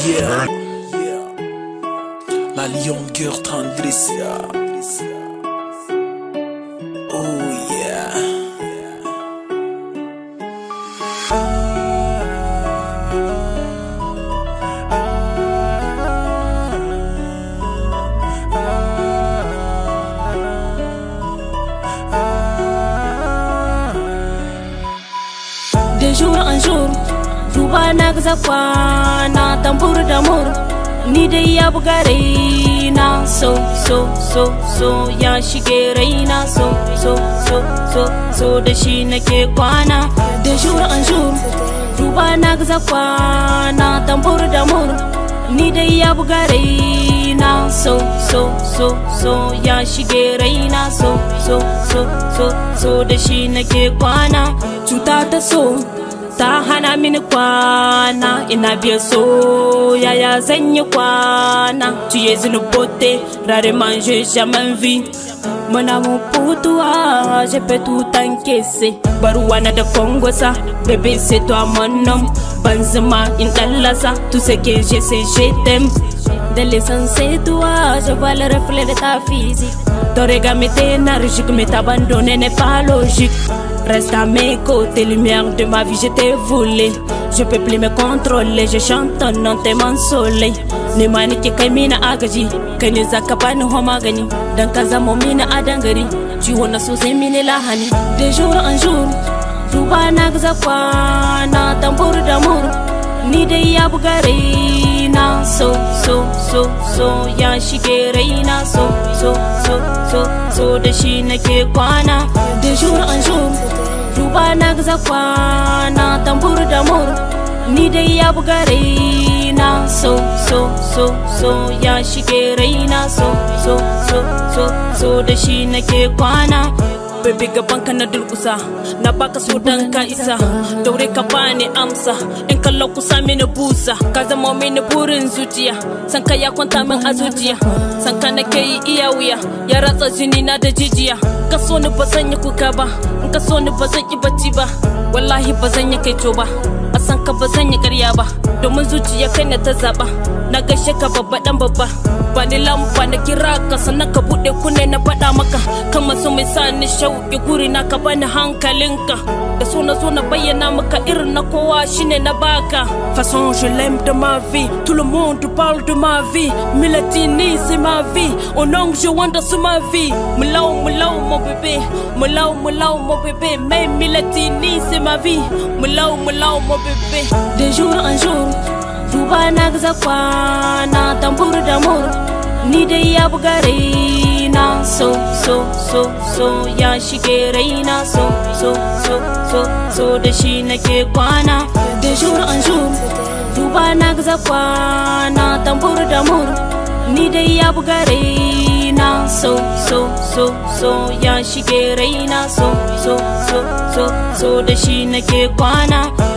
Yeah. La longueur tendresse. Oh yeah. De jour en jour duba na gaza kwana tambur da mur ni dai ya buga raina so so so so ya shige raina so so so so so da shi nake kwana de jour en jour duba na gaza kwana tambur da mur ni dai ya buga raina so so so so ya shige raina so so so so so da shi nake kwana cuta ta so ta hana mini kwana ina biya so yaya zan yi kwana tu es une beauté rarement j'ai jamais vu mon amour pour toi je peux tout encaisser baruwana da kongosa bébé c'est toi mon homme banzema in dallasa tout ce que je sais je t'aime de l'essence c'est toi je vois le reflet de ta physique ton regard m'est énergique mais t'abandonner n'est pas logique Reste à mes côtés, lumière de ma vie, je t'ai voulu. Je peux plus me contrôler, je chante ton nom, t'es mon soleil. Ni mani ke kai mina agaji, kai ne zaka bani ho magani. Dan ka zamo mina a dangari, ciwo na so sai mini lahani. De jour en jour, duba na gaza kwana tambur da mur. Ni dai ya buga raina so so so so ya shige raina so so so so so da shi nake kwana. De jour en jour, duba na gaza kwana tambur da mur. Ni dai ya buga raina so so so so ya shige raina so so so so so da shi nake kwana. Baby gaban ka na durkusa na baka so dan ka isa daure ka bani amsa in kallo kusa mini busa ka zama mini burin zuciya san ka ya kwanta min a zuciya san ka nake yi iya wuya ya ratsa jini na da jijiya ka so ni ba zan yi kuka ba in ka so ni ba zan yi bacci ba wallahi ba zan yi kaito ba a san ka ba zan yi karya ba domin zuciya kai na ta zaba na gaishe ka babba dan babba ba ni lamba na kira ka sannan ka bude kunne na faɗa maka kan masu mai sa ni shauƙi guri na ka bani hankalinka da so na zo na bayyana maka irin na kowa shine na baka façon je l'aime de ma vie tout le monde parle de ma vie Milatini c'est ma vie au nom je wanda sur ma vie mulau mulau mon bébé mulau mulau mon bébé mais Milatini c'est ma vie mulau mulau mon bébé de jour en jour duba na gaza kwana tambur da mur ni dai ya buga raina so so so so ya shige raina so so so so so da shi nake kwana de jour en jour duba na gaza kwana tambur da mur ni dai ya buga raina so so so so ya shige raina so so so so so da shi nake kwana